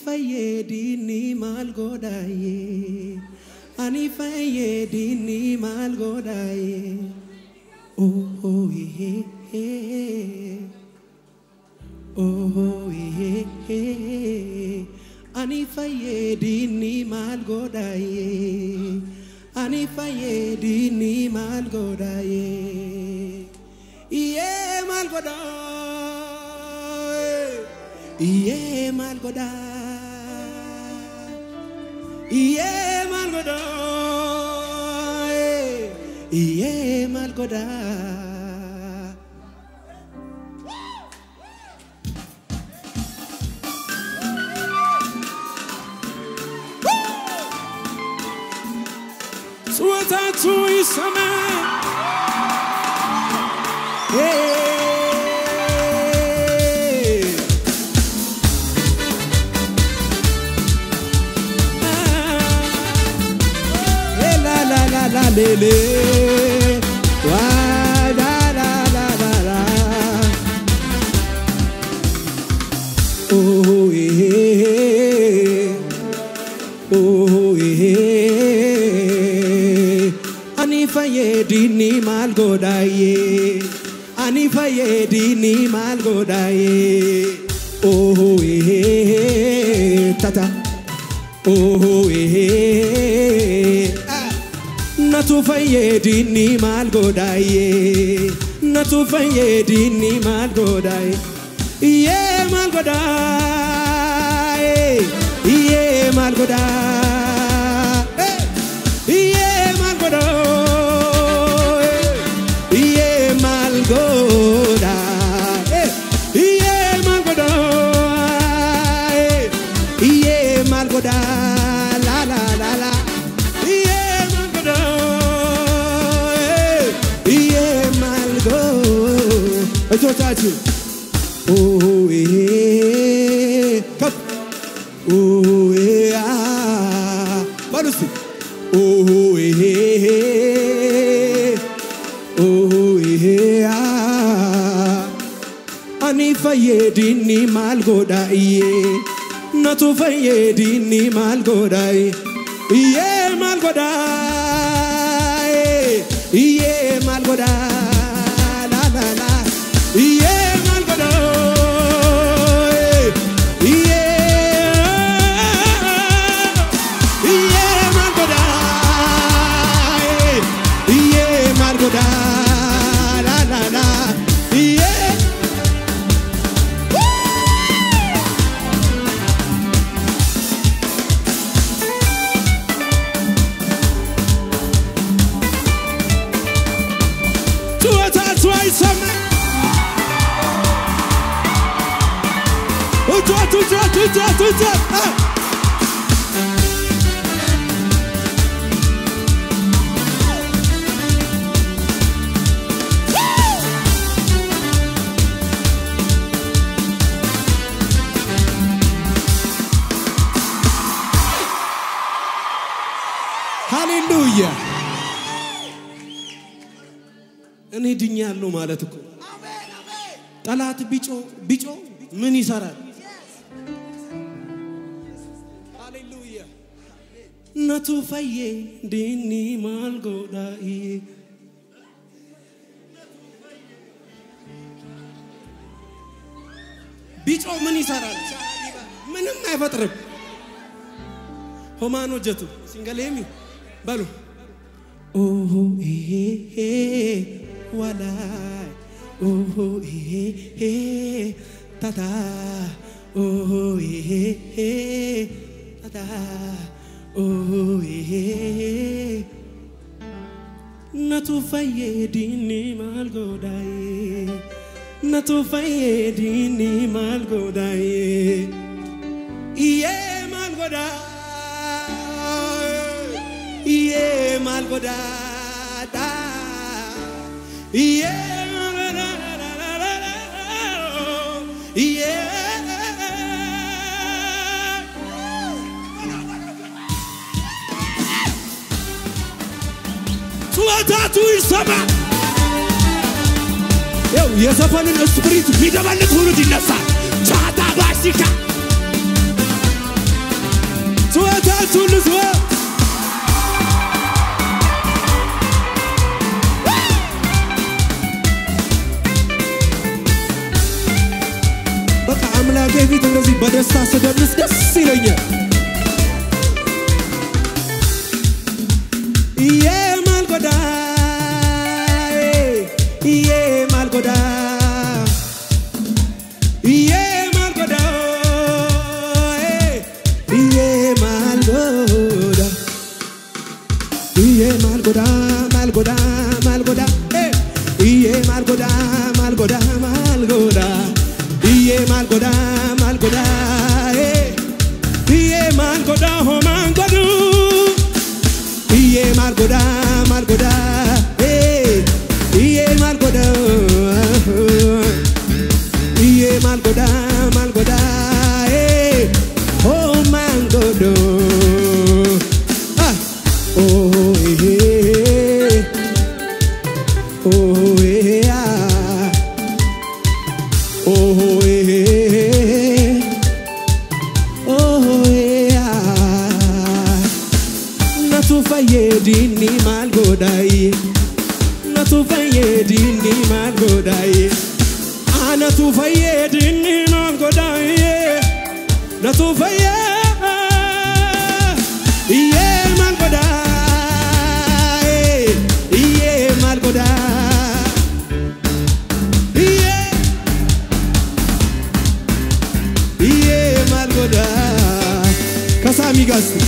fayyadini maal godhaaye ani fayyadini maal godhaaye oh yeah, oh yeah. ani fayyadini maal godhaaye ani fayyadini maal godhaaye iyyee maal godhaaye iyyee maal godhaaye iyyee maal godhaaye iyyee maal godhaaye ጩኸታችሁ ይሰማ። ሄይ! ሄ ላ ላ ላ ላ ሌ ሌ ዋይ ላ ላ ላ ላ ላ ኦ ይሄ ani fayyadini maal godhaaye ani fayyadini maal godhaaye oh eh tata oh eh natu fayyadini maal godhaaye natu fayyadini maal godhaaye iyyee maal godhaaye iyyee maal godhaaye iyyee maal godhaaye iyyee maal godhaaye iyyee maal godhaaye iyyee maal godhaaye la la la la iyyee maal godhaaye iyyee maal godhaaye እጆቻችሁ ኦዌ ከፍ ኦዌ አ በሉ እስቲ ኦዌ ኦዌ አ አኒ ፈየዲኒ ማል ጎዳዬ ነቱ ፈየዲኒ ማል ጎዳዬ እዬ ማል ጎዳዬ እዬ ማል ጎዳ ላላላ እዬ ማል ጎዳዬ እዬ እዬ ማል ጎዳዬ እዬ ማል ጎዳ ላላላ እዬ ጩኸታችሁ አይሰማ እጆት እጆት እጆት እጆት አ! ሃሌሉያ እኔ ድኛለሁ ማለት እኮ ጠላት ቢጮ ቢጮ ምን ይሰራል? ሃሌሉያ ነቱ ፈዬ ዲኒ ማልጎዳኢ ቢጮ ምን ይሰራል? ምንም አይፈጥርም። ሆማን ሆጀቱ ሲንገሌሚ በሉ ኦሆ ይሄ ዋላይ ኦሆ ይሄ ታታ ኦሆ ይሄ ታታ ኦሆ ይሄ ነቱ ፈየዲኒ ማልጎዳዬ ነቱ ፈየዲኒ ማልጎዳዬ iye malgoda iye malgoda da iye iye ጩኸታቱ ይሰማ ይኸው የዘፈንን ስፕሪት የሚደበልቅ ትውልድ ይነሳል ቻታ ባሲካ እጆቻችሁ ልስወ በቃ አምላኬ ፊት እንደዚህ በደስታ ስደንስ ደስ ይለኛል። Iye malgoda, iye malgoda, iye malgoda, iye malgoda, iye malgoda, malgoda, malgoda, iye malgoda, malgoda, malgoda, iye malgoda, malgoda, iye malgoda, oh malgodu. Iye malgoda, malgoda, eh. Iye malgoda, iye malgoda, malgoda, eh. Oh malgodo, ah, oh eh, eh. oh eh, ah, oh eh, eh. oh eh, ah. Natu fayyedini maal godhaaye Natu fayyedini maal godhaaye Anatu fayyedini maal godhaaye Natu fayyee Iyyee maal godhaaye Iyyee maal godhaa Iyyee Iyyee maal godhaa Kasaami gaasti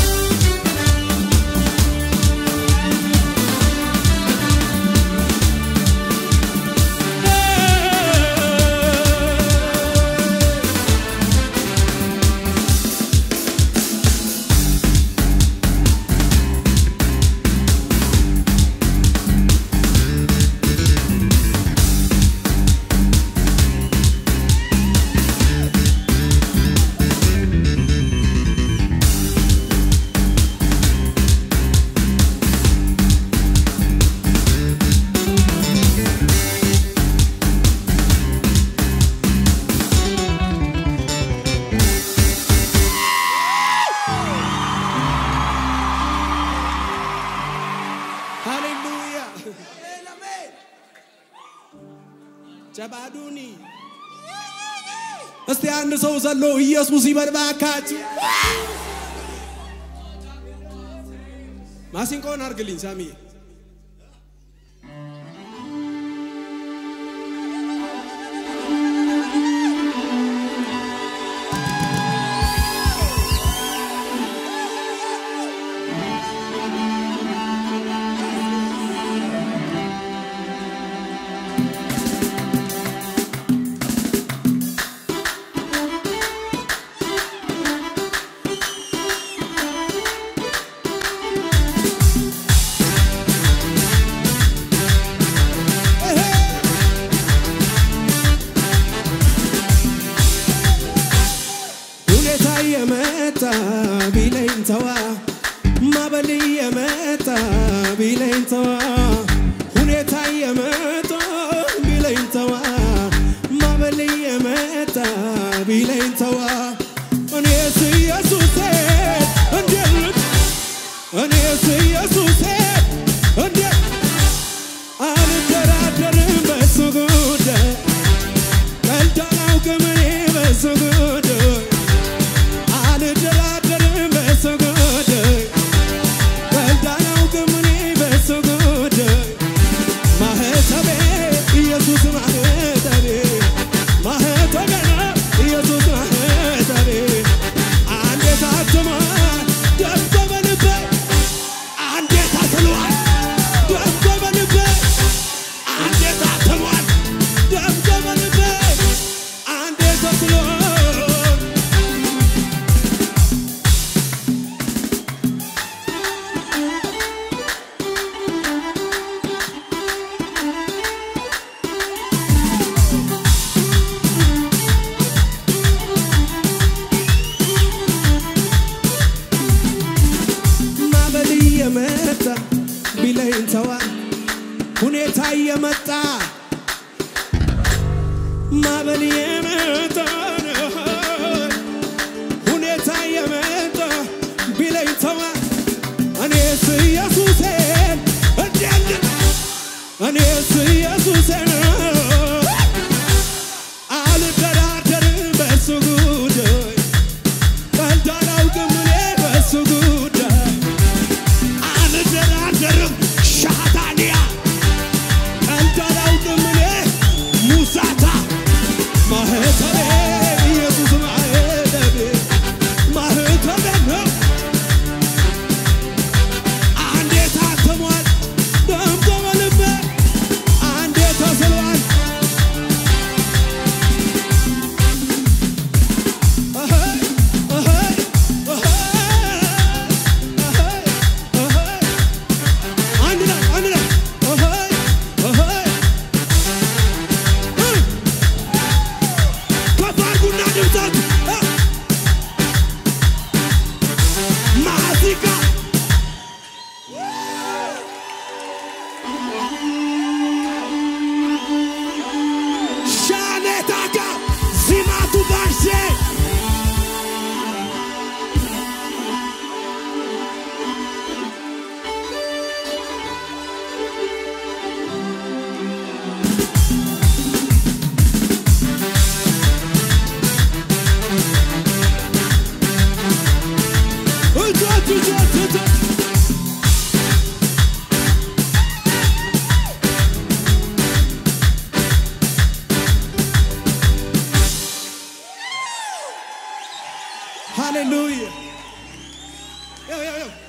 ሃሌሉያ ጨባዱኒ እስቲ አንድ ሰው ዘሎ ኢየሱስ ይበል እባካችሁ። ማሲንቆን አርግልኝ ሳሚ። ሁኔታ የመጣ ቢለኝ ተዋ ማበል የመጣ ቢለኝ ተዋ ሁኔታ የመጣ ቢለኝ ተዋ ማበል የመጣ ቢለኝ ተዋ እኔስ ኢየሱሴ እንዴት እኔስ ኢየሱሴ እንዴት አልደራደርም በሱ ጉዳይ ቀልድ አላውቅም እኔ በሱ ጉዳይ አልደራደርም በሱ ጉዳይ ቀልድ አላውቅም እኔ በሱ ጉዳይ ማህተቤ ኢየሱስ ማህተቤ ማህተቤ ነው ኢየሱስ ማህተቤ አንዴ ታትሟል ደምቆ በልቤ አንዴ ታስሏል ደምቆ በልቤ አንዴ ታትሟል ደምቆ በልቤ አንዴ ተስሏል ማበል እየመጣ ቢለኝ ተዋ ሁኔታ እየመጣ ማበል እየመጣ ሁኔታ እየመጣ ሃሌሉያ። ያው ያው ያው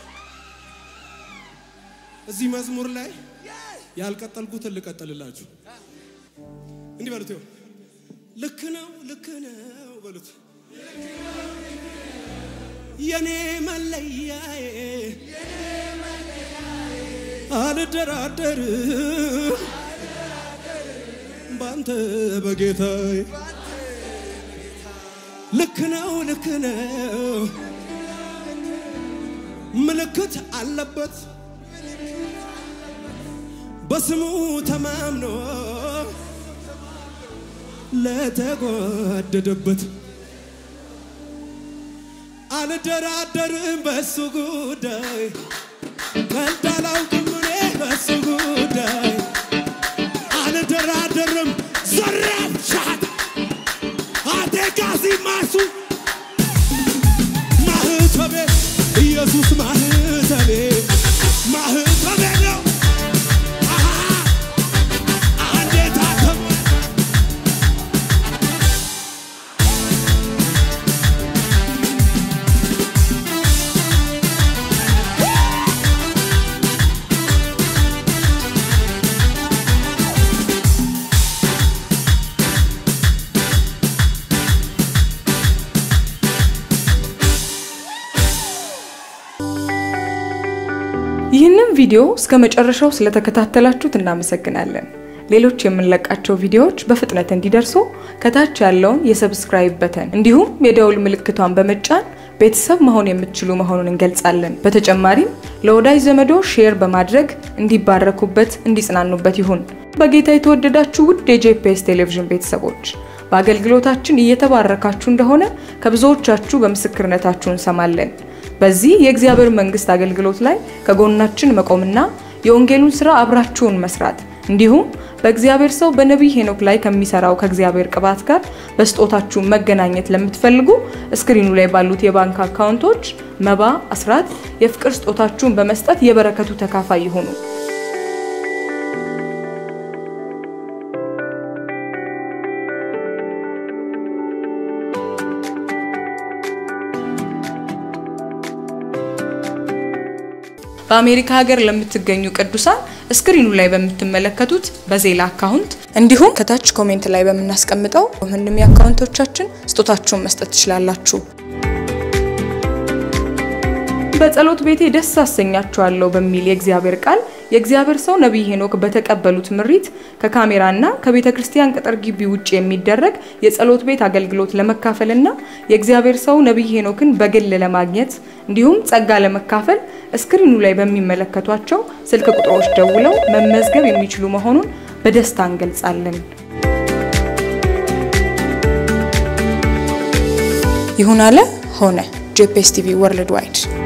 እዚህ መዝሙር ላይ ያልቀጠልኩትን ልቀጥልላችሁ። እንዲህ በሉት፣ ይኸው ልክ ነው ልክ ነው በሉት። የኔ መለያዬ አልደራደርም ባንተ በጌታዬ ልክ ነው ልክ ነው ምልክት አለበት በስሙ ተማምኖ ለተጓደደበት አልደራደርም በሱ ጉዳይ ከዳላውቅም እኔ በሱ ጉዳይ አልደራደርም ዘራፍ ሻት አቴጋዚ ማሱ ማህተቤ ኢየሱስ ማህተቤ ማህተቤ ነው አሃ አንዴ ታተመ ይህንን ቪዲዮ እስከ መጨረሻው ስለተከታተላችሁት እናመሰግናለን። ሌሎች የምንለቃቸው ቪዲዮዎች በፍጥነት እንዲደርሱ ከታች ያለውን የሰብስክራይብ በተን እንዲሁም የደውል ምልክቷን በመጫን ቤተሰብ መሆን የምትችሉ መሆኑን እንገልጻለን። በተጨማሪም ለወዳጅ ዘመዶ ሼር በማድረግ እንዲባረኩበት፣ እንዲጽናኑበት ይሁን። በጌታ የተወደዳችሁ ውድ የጄፒኤስ ቴሌቪዥን ቤተሰቦች በአገልግሎታችን እየተባረካችሁ እንደሆነ ከብዙዎቻችሁ በምስክርነታችሁ እንሰማለን። በዚህ የእግዚአብሔር መንግስት አገልግሎት ላይ ከጎናችን መቆምና የወንጌሉን ስራ አብራችሁን መስራት እንዲሁም በእግዚአብሔር ሰው በነቢይ ሄኖክ ላይ ከሚሰራው ከእግዚአብሔር ቅባት ጋር በስጦታችሁ መገናኘት ለምትፈልጉ እስክሪኑ ላይ ባሉት የባንክ አካውንቶች መባ፣ አስራት፣ የፍቅር ስጦታችሁን በመስጠት የበረከቱ ተካፋይ ይሁኑ። በአሜሪካ ሀገር ለምትገኙ ቅዱሳን ስክሪኑ ላይ በምትመለከቱት በዜላ አካውንት እንዲሁም ከታች ኮሜንት ላይ በምናስቀምጠው ምንም የአካውንቶቻችን ስጦታችሁን መስጠት ትችላላችሁ። በጸሎት ቤቴ ደስ አሰኛችኋለሁ በሚል የእግዚአብሔር ቃል የእግዚአብሔር ሰው ነቢይ ሄኖክ በተቀበሉት ምሪት ከካሜራና ከቤተ ክርስቲያን ቅጥር ግቢ ውጭ የሚደረግ የጸሎት ቤት አገልግሎት ለመካፈልና የእግዚአብሔር ሰው ነቢይ ሄኖክን በግል ለማግኘት እንዲሁም ጸጋ ለመካፈል እስክሪኑ ላይ በሚመለከቷቸው ስልክ ቁጥሮች ደውለው መመዝገብ የሚችሉ መሆኑን በደስታ እንገልጻለን። ይሁን አለ ሆነ። ጄፒኤስ ቲቪ ወርልድ ዋይድ